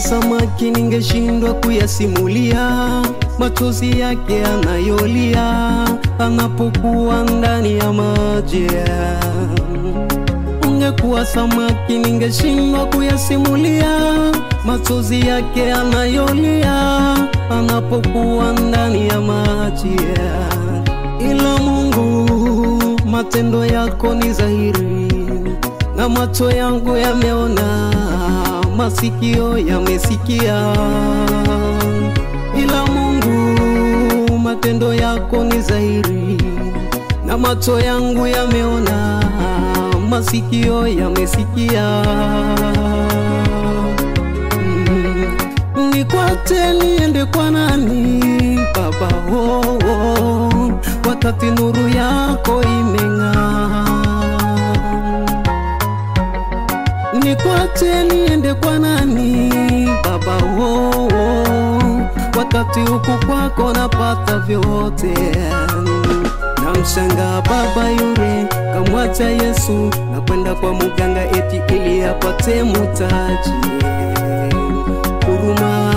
samaki ningeshindwa kuyasimulia machozi yake anayolia anapokuwa ndani ya maji. Ungekuwa samaki ningeshindwa kuyasimulia machozi yake anayolia anapokuwa ndani ya maji. Ila Mungu, matendo yako ni dhahiri na macho yangu yameona, masikio yamesikia. Ila Mungu, matendo yako ni dhahiri na macho yangu yameona, masikio yamesikia. Mm, Nikwate niende kwa nani Baba? Oh, oh, wakati nuru yako imeng'aa nikwate niende kwa nani Baba? Oh, oh, wakati huku kwako napata vyote. Namshangaa baba yule kamwacha Yesu na kwenda kwa muganga eti ili apate mutaji huruma.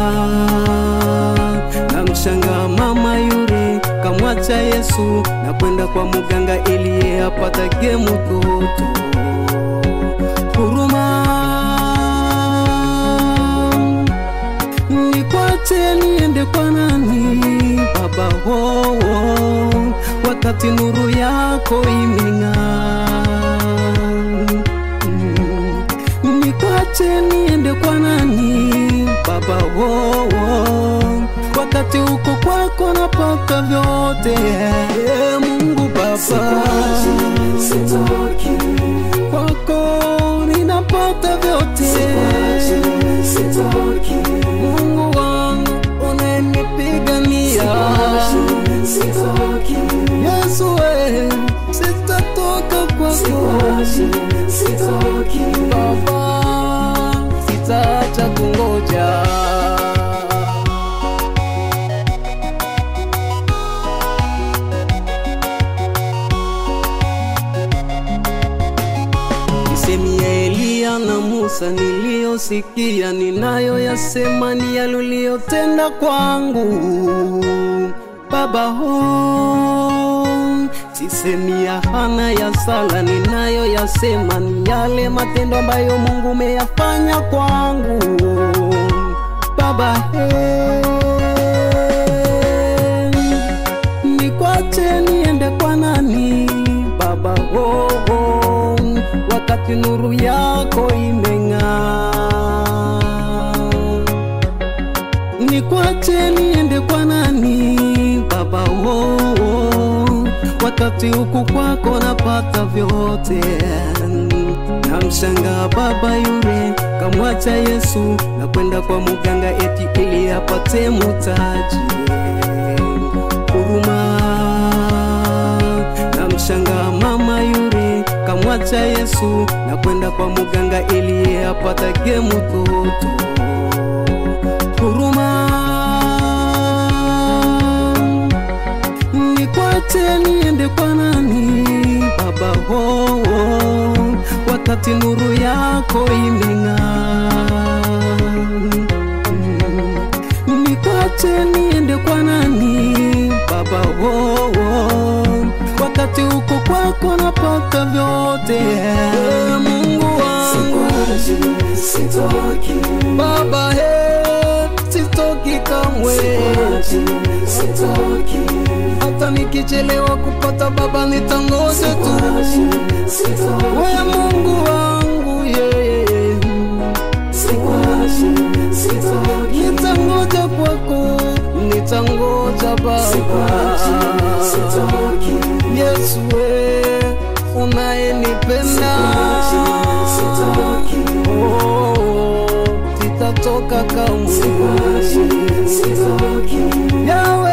Namshangaa mama yule kamwacha Yesu na kwenda kwa muganga ili apatage mtoto huruma. Nikwate niende kwa nani Baba? Oh, oh, wakati nuru yako imeng'aa. Mm, Nikwate niende kwa nani Baba? Oh, oh, wakati huko kwako napata vyote. Eh, Mungu Baba, kwako ninapata vyote. Mungu wangu unanipigania, Yesu we, sitatoka kwako Baba, sitaacha kungoja. Misemi ya Eliya na Musa niliyosikia, ninayoyasema ni yale uliyotenda kwangu Baba. Ho, sisemi ya Hana ya Sala, ninayoyasema ni yale matendo ambayo Mungu umeyafanya kwangu Baba. He, nikwache niende kwa nani Baba? Oh, oh, wakati nuru yako imeng'aa. Nikwache niende kwa nani Baba? Oh, oh, wakati huku kwako napata vyote. Namshangaa baba yule kamwacha Yesu na kwenda kwa muganga eti ili apate mutaji huruma. Namshangaa mama yule kamwacha Yesu na kwenda kwa muganga ili apatage mtoto huruma. Nikwate niende kwa nani Baba? Oh, oh, wakati nuru yako imeng'aa. Mm, Nikwate niende kwa nani Baba? Oh, oh, wakati huko kwako napata vyote. Eh, Mungu wangu Baba, he, sitoki kamwe hata nikichelewa kupata baba nitangoja tu we Mungu wangu yeye nitangoja kwako nitangoja baba Yesu we unayenipenda Oh, sitatoka kamwe Yawe